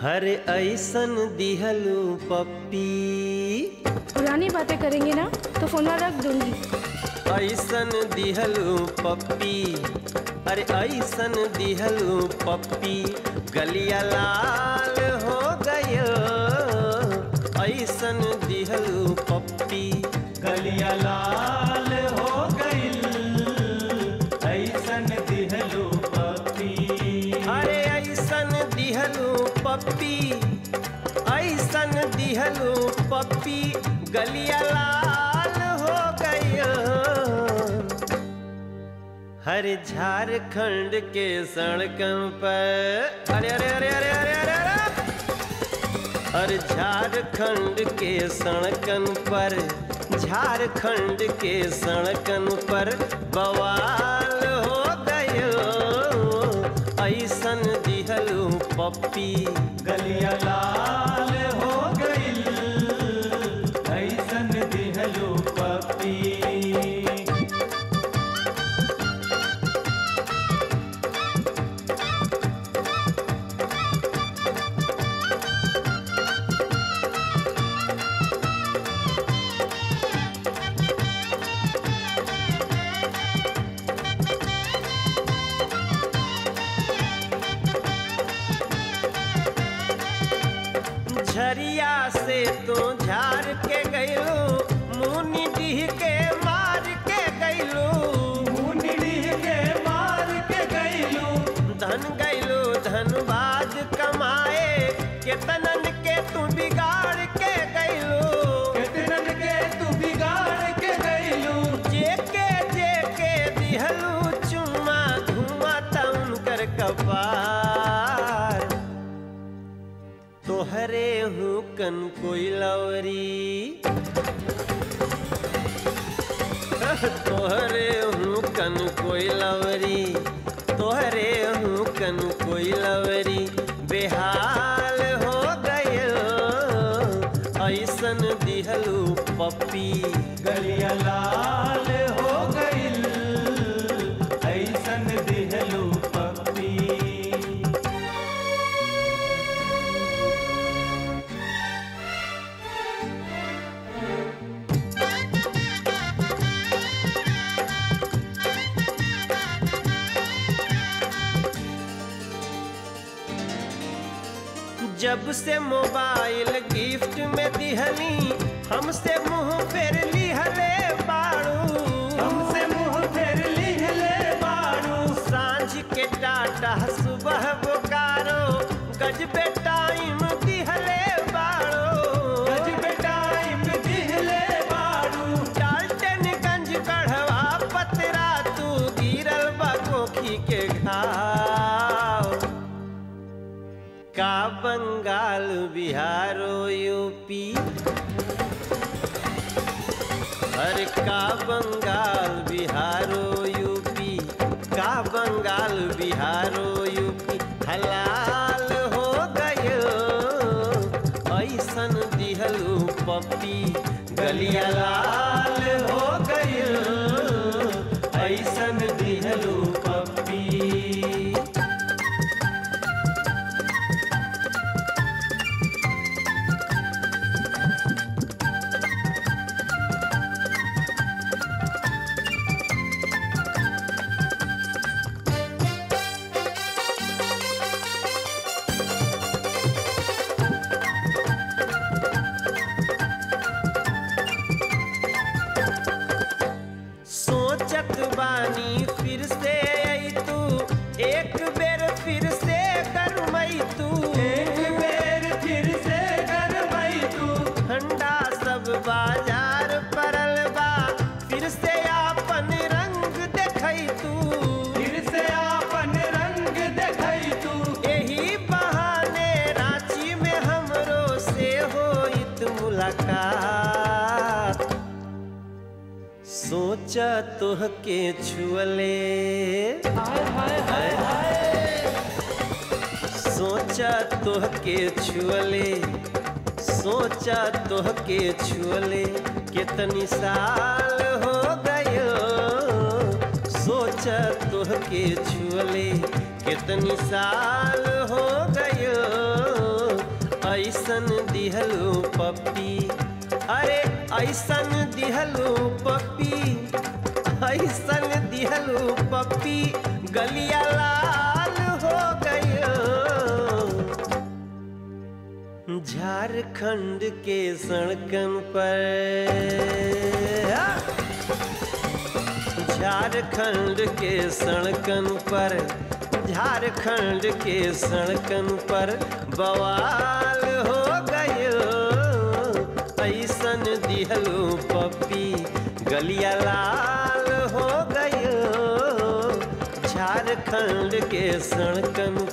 हर ऐसन दिहलू पप्पी पुरानी बातें करेंगे ना तो फोन रख दूंगी ऐसन दिहलू पप्पी अरे ऐसन दिहलू पप्पी गलिया लाल हो गयो ऐसन दिहलू पप्पी गलिया लाल हो गईल ऐसन दिहलो पपी अरे ऐसन दिहलू पप्पी ऐसन दिहलू पप्पी गलिया लाल हो गयो हर झारखंड के सड़कों पर अरे अरे अरे अरे अरे अरे अरे हर झारखंड के सड़कन पर झारखंड के सड़कन पर बवाल हो गयो ऐसन दिहलू पप्पी गलिया लाल हो गईल ऐसन दिहलो पपी झरिया से तो झार के गईलू मुनि डीह के मार के गईलू मुंडली के मार के गईलू धन गईलू धनबाद कमाए केतनन के तू बिगाड़ के गईलू कितनन के तू बिगाड़ के गईलू जेके जेके दिहलू चुम्मा धुआं तउन कर कपार तोहरे हूँ कन कोई लवरी तोहरे हूँ कन कोई लवरी तोहरे हूँ कन कोई लवरी बेहाल हो गयो ऐसन दिहलू पप्पी गलिया लाल हो गईल ऐसन दिहलो पपी जब से मोबाइल गिफ्ट में दिहली हमसे मुंह फेर लिहले बाड़ू हमसे मुंह फेर लिहले बारू सांझ के टाटा सुबह बोकारो गजबे टाइम दिहले बाड़ू गजब टाइम दिहले बारू डाल्टनगंज गढ़वा पतरा तू गिरल बकोखी के घाव का बंगाल बिहारो यूपी अरे का बंगाल बिहारो यूपी का बंगाल बिहारो यूपी हलाल हो गयो ऐसन दिहलू पप्पी गलिया लाल हो गयो ऐसन दिहलू पप्पी सोचत बानी फिर से आई तू एक बेर फिर से करमई तू एक बेर फिर से गरबई तू ठंडा सब बाजार परल बा फिर से आपन रंग देखई तू फिर से आपन रंग देखई तू यही बहाने रांची में हमरो से होइत मुलाकात सोचा तोह के छुअले हाय हाय हाय हाय सोचा तोह के छुअले सोचा तोह के छुअले कितनी साल हो गयो सोचा तोह के छुअले कितनी साल हो गयो ऐसन दिहलू पप्पी अरे ऐसन दिहलू पप्पी ऐसन दिहलू पप्पी गलिया लाल हो गयो झारखंड के सड़कन पर झारखंड के सड़कन पर झारखंड के सड़कन पर बवाल हो गयो ऐसन दिहलू पप्पी गलिया लाल हो गयो झारखंड के सड़कन